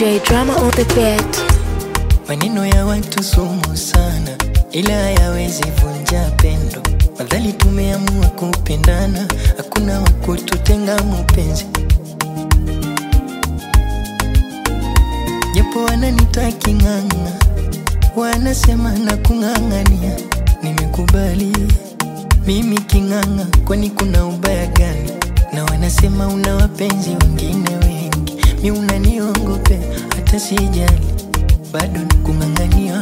DJ Drama on the beat. Maneno ya watu sumu sana, ila hayawezi vunja pendo. Madhali tumeamua kupendana, hakuna wa kututenga mupenzi. Japo wananita king'ang'a, wanasema na kung'ang'ania, nimekubali mimi king'ang'a, kwani kuna ubaya gani? Na wanasema una wapenzi wengine wengi, mi unaniongope, hata sijali, bado nakung'ang'ania.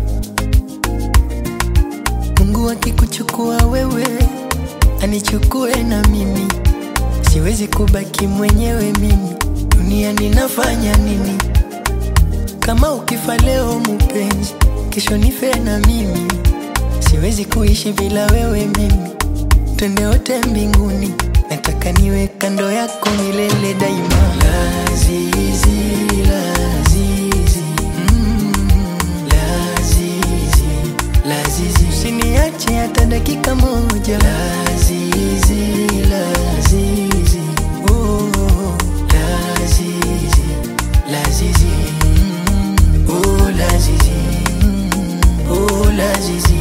Mungu akikuchukua wewe, anichukue na mimi, siwezi kubaki mwenyewe mimi, dunia ninafanya nini? Kama ukifa leo mupenzi, kesho nife na mimi, siwezi kuishi bila wewe mimi, twende wote mbinguni, nataka niwe kando yako milele daima. Lazizi, lazizi, mm, lazizi, lazizi, usiniache hata dakika moja. Lazizi, lazizi, oh, lazizi, lazizi, mm, oh, lazizi, mm, oh, lazizi.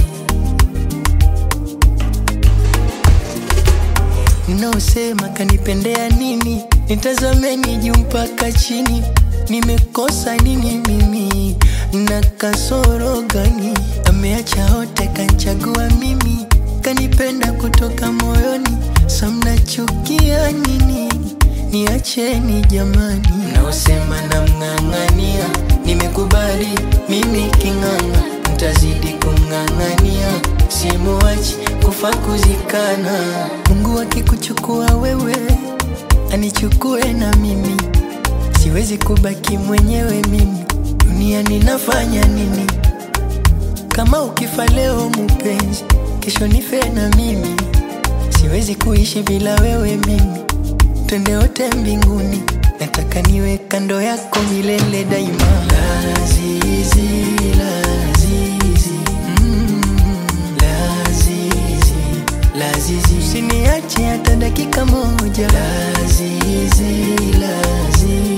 Mnaosema kanipendea nini, nitazameni juu mpaka chini. Nimekosa nini mimi, na kasoro gani? Ameacha wote kanchagua mimi, kanipenda kutoka moyoni. Sa mnachukia nini? Niacheni jamani, mnaosema namng'ang'ania, nimekubali mimi king'ang'a, ntazidi kumng'ang'ania, simuachi kufa kuzikana. Mungu akikuchukua wewe, anichukue na mimi, siwezi kubaki mwenyewe mimi, dunia ninafanya nini? Kama ukifa leo mupenzi, kesho nife na mimi, siwezi kuishi bila wewe mimi, twende wote mbinguni, nataka niwe kando yako milele daima. Lazizi, lazizi, mm, lazizi, lazizi, usiniache hata dakika moja. Lazizi, lazizi